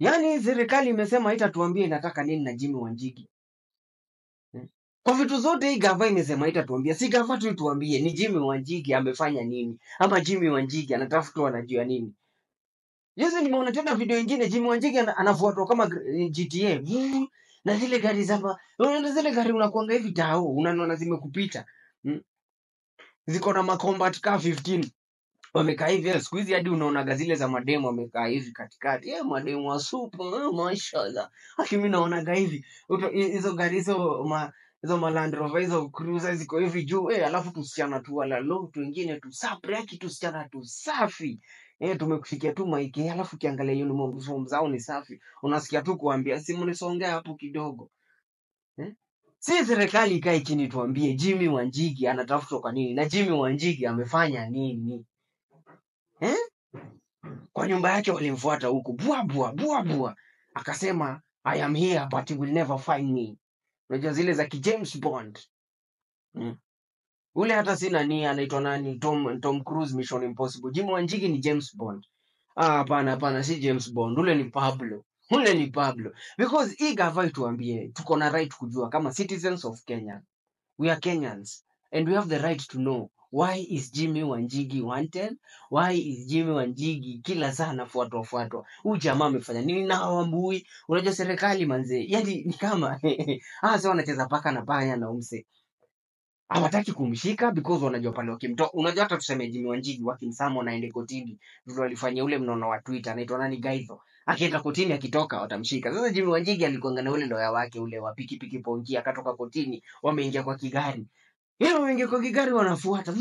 Yaani serikali imesema haitatuambia inataka nini na Jimmy Wanjigi. Hmm. Kwa vitu zote hii gava imesema haitatuambia, si gava tu ituambie ni Jimmy Wanjigi amefanya nini ama Jimmy Wanjigi anatafutwa anajua nini. Juzi nimeona tena video ingine Jimmy Wanjigi ana- anafuatwa kama gr- GTA. Vuu, Na zile gari za ma- unaona zile gari unakuanga hivi tao, unaona zimekupita. Hmm. Ziko na macombat car 15 wamekaa hivi eh, siku hizi hadi unaonaga zile za mademu wamekaa hivi katikati eh, mademu wa supu eh, mashallah haki mi naonaga hivi Uto- hi- hizo gari hizo ma hizo ma Land Rover hizo cruiser ziko hivi juu eh, alafu tusichana tu wala lo tu wengine tu sapre yaki tusichana tu safi eh, tumekufikia tu maiki alafu ukiangalia uniform zao ni safi unasikia tu kuambia si mnisongea hapo kidogo eh? Si serikali ikae chini tuambie Jimmy Wanjigi anatafutwa kwa nini na Jimmy Wanjigi amefanya nini eh? kwa nyumba yake walimfuata huku bua bua bua bua, akasema I am here but you will never find me. Unajua zile za ki James Bond mm. Ule hata sina ni anaitwa nani, Tom Tom Cruise Mission Impossible. Jimmy Wanjigi ni James Bond. Ah, hapana hapana, si James Bond, ule ni Pablo, ule ni Pablo because hii gava ituambie tuko na right kujua kama citizens of Kenya we are Kenyans and we have the right to know why is Jimmy Wanjigi wanted? Why is Jimmy Wanjigi kila saa anafuatwa fuatwa? Huyu jamaa amefanya nini na hawambui? Unajua serikali manze, yani ni kama ah, sasa wanacheza paka na panya na umse hawataki kumshika because wanajua pale wakimtoa. Unajua hata tuseme Jimmy Wanjigi wakimsama wanaende kotini, ndio walifanya ule mnono wa Twitter anaitwa nani Gaitho akienda kotini akitoka watamshika. Sasa Jimmy Wanjigi alikuanga na ule loya wake ule wa pikipiki pongi, akatoka kotini, wameingia kwa kigari Hilo wengi kwa kigari wanafuata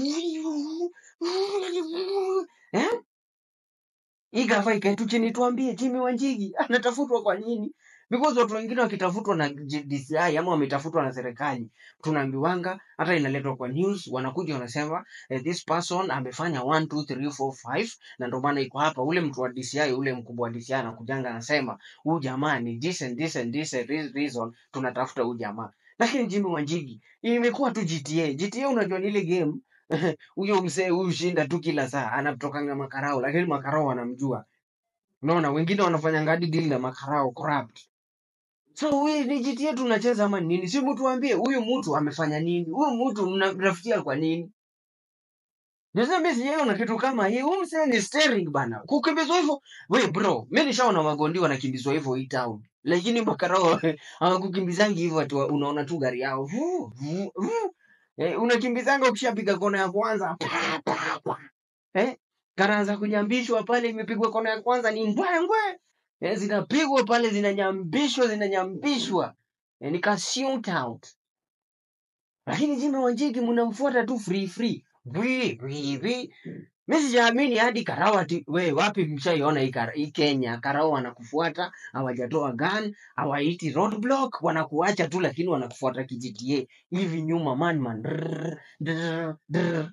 eh? Hii gava ikae tu chini tuambie Jimmy Wanjigi anatafutwa kwa nini? Because watu wengine wakitafutwa na J- DCI ama wametafutwa na serikali, tunaambiwanga hata inaletwa kwa news, wanakuja wanasema eh, this person amefanya 1 2 3 4 5 na ndio maana iko hapa. Ule mtu wa DCI, ule mkubwa wa DCI anakujanga anasema huyu jamaa ni this and this and this and this reason tunatafuta huyu jamaa. Lakini Jimmy Wanjigi imekuwa tu GTA. GTA unajua ni ile game huyo mzee huyu shinda tu kila saa anatokanga makarao, lakini makarao wanamjua. Unaona, wengine wanafanya hadi deal na makarao corrupt. So huyu ni GTA tunacheza ama ni nini? Si mtu ambie huyu mtu amefanya nini? Huyu mtu mnamtafutia kwa nini? Sasa mimi sijaona kitu kama hii. Huyu mzee ni steering bana. Kukimbizwa hivyo. We bro, mimi nishaona magondi wanakimbizwa hivyo hii town. Lakini makarao hawakukimbizangi hivyo ati wa- unaona tu gari yao. Vuu, vuu, vuu. Eh, unakimbizanga ukishapiga kona ya kwanza. Pa, pa, pa. Eh? Karaanza kunyambishwa pale imepigwa kona ya kwanza ni ngwe ngwe. Eh, zinapigwa pale zinanyambishwa zinanyambishwa. Eh, ni ka shoot out. Lakini Jimmy Wanjigi mnamfuata tu free free. Wi wi wi. Mimi sijaamini hadi Karao ati we wapi mshaiona hii Kara- hii Kenya Karao wanakufuata hawajatoa gun hawaiti roadblock wanakuacha tu lakini wanakufuata kijGTA hivi nyuma man man drrr, drrr, drrr.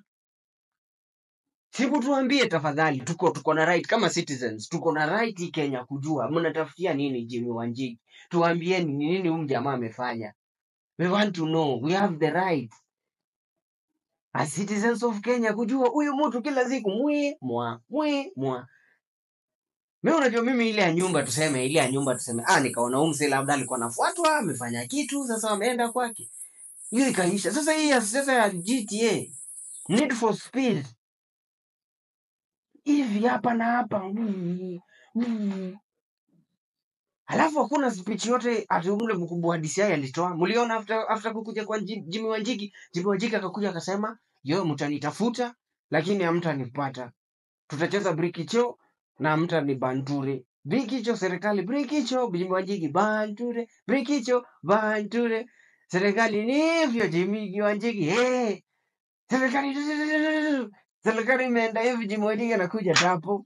Siku tuambie tafadhali, tuko tuko na right kama citizens, tuko na right hii Kenya kujua mnatafutia nini Jimmy Wanjigi. Tuambieni ni nini huyu jamaa amefanya. We want to know, we have the right as citizens of Kenya kujua huyu mtu kila siku mwe mwa mwe mwa. Mimi unajua mimi ile ya nyumba tuseme, ile ya nyumba tuseme, ah, nikaona huyu mzee labda alikuwa anafuatwa, amefanya kitu, sasa ameenda kwake. Hiyo ikaisha. Sasa hii ya sasa ya GTA, Need for Speed, hivi hapa na hapa. Mm, mm. Halafu hakuna speech yote ati ule mkubwa wa DCI alitoa. Mliona after after kukuja kwa Nji- Jimmy Wanjigi, Jimmy Wanjigi akakuja akasema, "Yo mtanitafuta lakini hamtanipata. Tutacheza brikicho na hamtanibanture." Brikicho serikali, brikicho Jimmy Wanjigi banture, brikicho banture. Serikali ni hivyo Jimmy Wanjigi. Eh, serikali serikali imeenda hivi Jimmy Wanjigi anakuja tapo.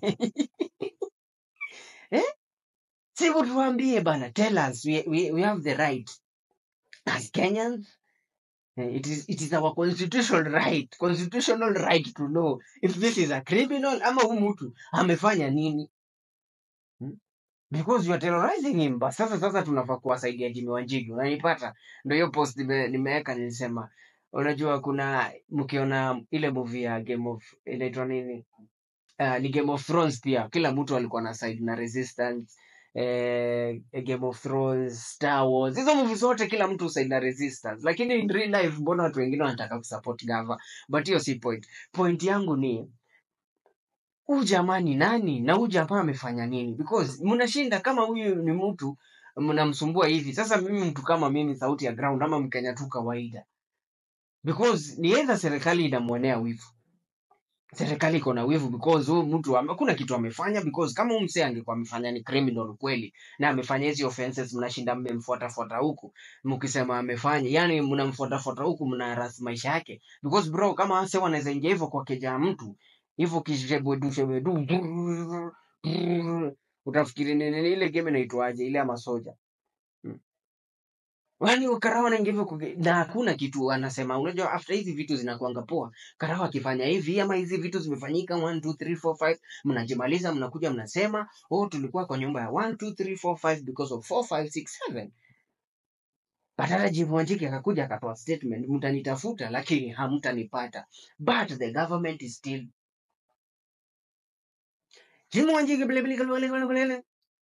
eh? Sibu tuambie bana, tell us we, we, we have the right as Kenyans. eh, It is, it is our constitutional right, constitutional right to know if this is a criminal ama huyu mtu amefanya nini hmm? Because you are terrorizing him. But sasa sasa tunafaa kuwasaidia Jimmy Wanjigi, unanipata? Ndio hiyo post nime- nimeweka, nilisema unajua, kuna mkiona ile movie ya Game of inaitwa nini? Uh, ni Game of Thrones pia, kila mtu alikuwa na side na resistance eh, Game of Thrones, Star Wars, hizo movie zote kila mtu usaida resistance, lakini in real life mbona watu wengine wanataka kusupport gava? But hiyo si point. Point yangu ni huyu jamaa ni nani na huyu jamaa amefanya nini? Because mnashinda kama huyu ni mtu mnamsumbua hivi. Sasa mimi mtu kama mimi, sauti ya ground ama Mkenya tu kawaida, because ni either serikali inamwonea wivu serikali iko na wivu because huyu mtu ame- hakuna kitu amefanya because kama huyu msee angekuwa amefanya ni criminal kweli na amefanya hizi offenses mnashinda mmemfuata fuata huku mkisema amefanya yani mnamfuata fuata huku mnaharasi maisha yake because bro kama wase wanaweza ingia hivyo kwa keja ya mtu hivyo kishebedu shebedu brrr, brrr, utafikiri ni nini ile game inaitwaje ile ya masoja Hmm. Yaani Karawa anaingia hivyo kuge- na hakuna kitu anasema. Unajua after hizi vitu zinakuanga poa, Karawa akifanya hivi ama hizi vitu zimefanyika 1 2 3 4 5, mnajimaliza mnakuja mnasema, oh, tulikuwa kwa nyumba ya 1 2 3 4 5 because of 4 5 6 7. Badala Jim Wanjigi akakuja akatoa statement, mtanitafuta lakini hamtanipata. But the government is still Jim Wanjigi bile bile bile bile bile.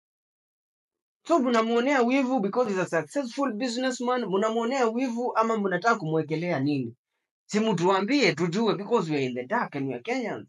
So mnamuonea wivu because he's a successful businessman, mnamuonea wivu ama mnataka kumwekelea nini? Si mtuambie tujue because we are in the dark and we are Kenyans.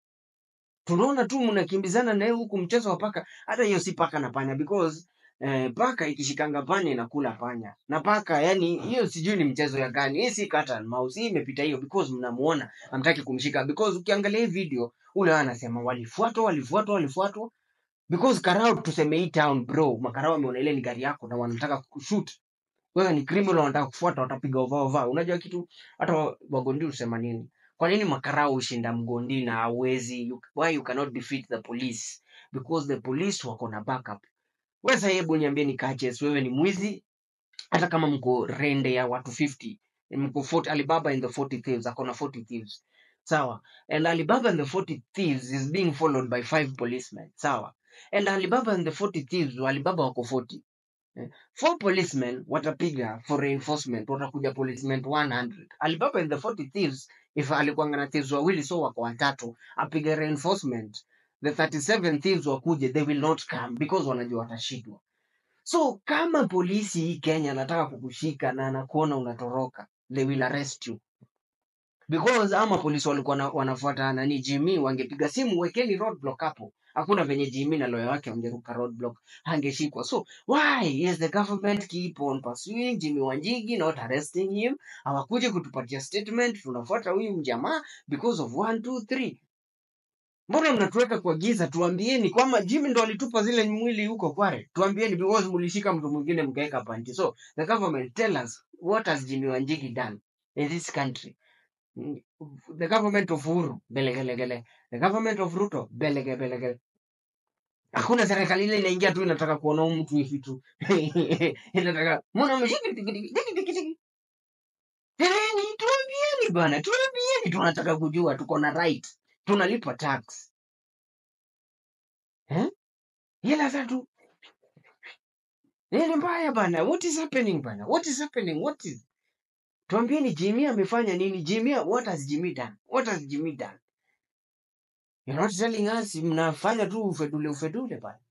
Tunaona tu mnakimbizana naye huku mchezo wa paka. Hata hiyo si paka na panya because eh, paka ikishikanga panya inakula panya. Na paka yani hiyo sijui ni mchezo ya gani. Hii si cat and mouse. Hii imepita hiyo because mnamuona hamtaki kumshika because ukiangalia hii video ule anasema walifuatwa walifuatwa walifuatwa because Karao tuseme hii town bro, makarao wameona ile ni gari yako na wanataka kushoot wewe ni criminal wanataka kufuata watapiga ova ova unajua kitu hata wa- wagondi husema nini kwa nini makarao hushinda mgondi na hawezi you, why you cannot defeat the police because the police wako na backup wewe sasa hebu niambie ni catches wewe ni mwizi hata kama mko rende ya watu 50 mko 40 Alibaba in the 40 thieves akona 40 thieves sawa and Alibaba in the 40 thieves is being followed by five policemen sawa and Alibaba in the 40 thieves Alibaba wako 40 Eh, Four policemen watapiga for reinforcement, watakuja policemen 100. Alibaba in the 40 thieves, if alikuwa na thieves wawili so wako watatu, apige reinforcement. The 37 thieves wakuje, they will not come because wanajua watashindwa. So kama polisi hii Kenya anataka kukushika na anakuona unatoroka, they will arrest you because ama polisi walikuwa na- wanafuata nani Jimmy, wangepiga simu, wekeni roadblock hapo. Hakuna venye Jimmy na lawyer wake wangeruka roadblock, hangeshikwa. So why is the government keep on pursuing Jimmy Wanjigi, not arresting him? Hawakuje kutupatia statement, tunafuata huyu mjamaa because of one two three. Mbona mnatuweka kwa giza? Tuambieni kwamba Jimmy ndo alitupa zile mwili huko Kware. Tuambieni because mulishika mtu mwingine mkaweka panti. So the government tell us what has Jimmy Wanjigi done in this country? Mm, the government of Uhuru belegelegele, the government of Ruto belege belegele. Hakuna serikali ile inaingia tu inataka kuona huyu mtu hivi tu inataka mbona mshiki tiki tiki tiki tiki tiki. Teleni, tuambieni bana, tuambieni, tunataka kujua, tuko na right, tunalipa tax eh? Hela zetu ni mbaya bana. What is happening bana? What is happening? What is tuambieni, Jimmy amefanya nini? Jimmy, what has Jimmy done? What has Jimmy done? You're not telling us, mnafanya tu ufedule ufedule bana.